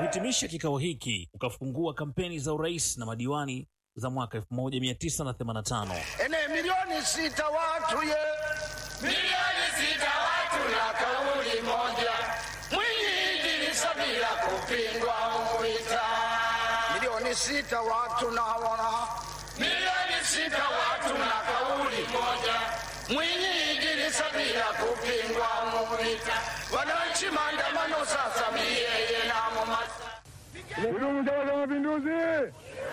Kuhitimisha kikao hiki ukafungua kampeni za urais na madiwani za mwaka 1985. ene milioni sita watu ye milioni sita watu na kauli moja Mwinyi Idrisa bila kupingwa umwita milioni sita watu na wana milioni sita watu na kauli moja Mwinyi Idrisa bila kupingwa umwita wananchi maandamano sasa miyeye na mumasa Kudumu Chama cha Mapinduzi!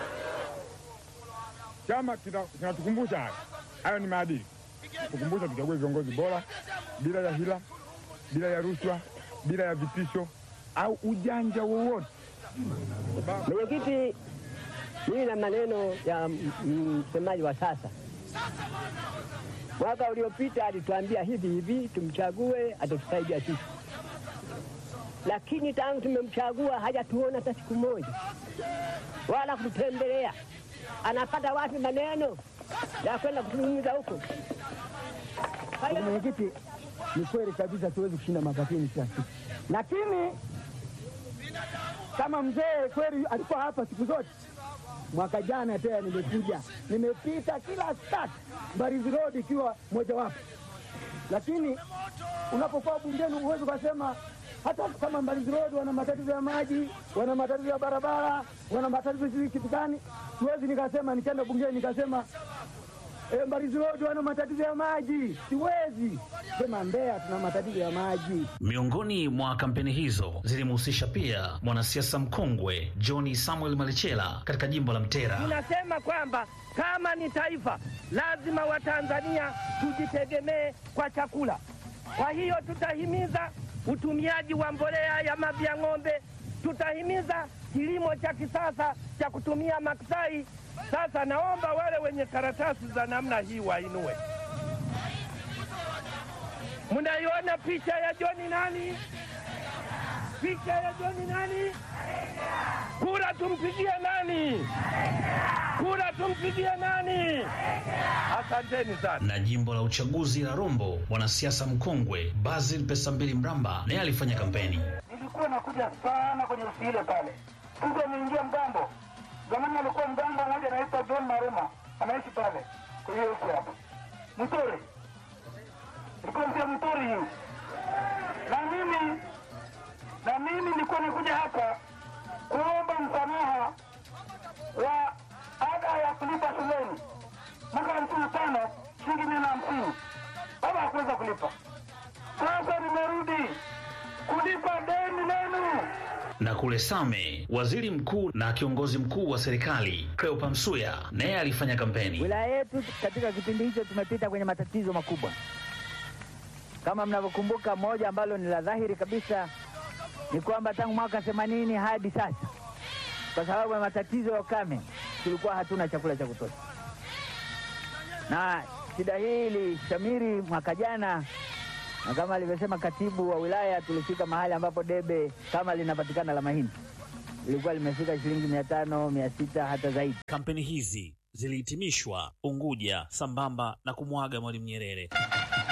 Chama kita- kinatukumbusha haya, hayo ni maadili, tukumbusha tuchague viongozi bora bila ya hila, bila ya rushwa, bila ya vitisho au ujanja wowote. Mwenyekiti, mimi na maneno ya m- msemaji wa sasa. Mwaka uliopita alituambia hivi hivi, tumchague atatusaidia sisi, lakini tangu tumemchagua hajatuona hata siku moja, wala kututembelea. Anapata wapi maneno ya kwenda kuzungumza huko? Mwenyekiti, ni kweli kabisa, tuwezi kushinda mapatini kila siku, lakini kama mzee kweli alikuwa hapa siku zote. Mwaka jana tena nimekuja, nimepita kila start Mbarizi Road ikiwa mojawapo, lakini unapokuwa bungeni huwezi ukasema hata kama Mbarizi Road wana matatizo ya maji, wana matatizo ya barabara, wana matatizo sijui kitu gani. Siwezi nikasema nikaenda bungeni nikasema e, Mbarizi Road wana matatizo ya maji. Siwezi sema Mbeya tuna matatizo ya maji. Miongoni mwa kampeni hizo zilimhusisha pia mwanasiasa mkongwe John Samuel Malichela katika jimbo la Mtera. Tunasema kwamba kama ni taifa lazima Watanzania tujitegemee kwa chakula. Kwa hiyo tutahimiza utumiaji wa mbolea ya mavi ya ng'ombe, tutahimiza kilimo cha kisasa cha kutumia maksai. Sasa naomba wale wenye karatasi za namna hii wainue. Mnaiona picha ya John nani? Picha ya John nani? Kura tumpigie nani? Kura tumpigie nani? Asanteni sana. Na jimbo la uchaguzi la Rombo, mwanasiasa mkongwe Basil Pesambili Mramba naye alifanya kampeni. nilikuwa nakuja sana kwenye usi ile pale. Mtu ameingia mgambo. Zamani alikuwa mgambo mmoja anaitwa John Maruma, anaishi pale kwenye hiyo usi hapo. Mturi. Nilikuwa mzee Mturi hiyo. Na mimi na mimi nilikuwa nakuja hapa kuomba msamaha wa ada ya kulipa shuleni mwaka hamsini na tano shilingi mia na hamsini. Baba hakuweza kulipa. Sasa nimerudi kulipa deni lenu. Na kule Same, waziri mkuu na kiongozi mkuu wa serikali Cleopa Msuya naye alifanya kampeni. Wilaya yetu katika kipindi hicho tumepita kwenye matatizo makubwa, kama mnavyokumbuka. Moja ambalo ni la dhahiri kabisa ni kwamba tangu mwaka themanini hadi sasa, kwa sababu ya matatizo ya ukame, tulikuwa hatuna chakula cha kutosha, na shida hii ilishamiri mwaka jana, na kama alivyosema katibu wa wilaya, tulifika mahali ambapo debe kama linapatikana la mahindi lilikuwa limefika shilingi mia tano mia sita hata zaidi. Kampeni hizi zilihitimishwa Unguja sambamba na kumwaga Mwalimu Nyerere.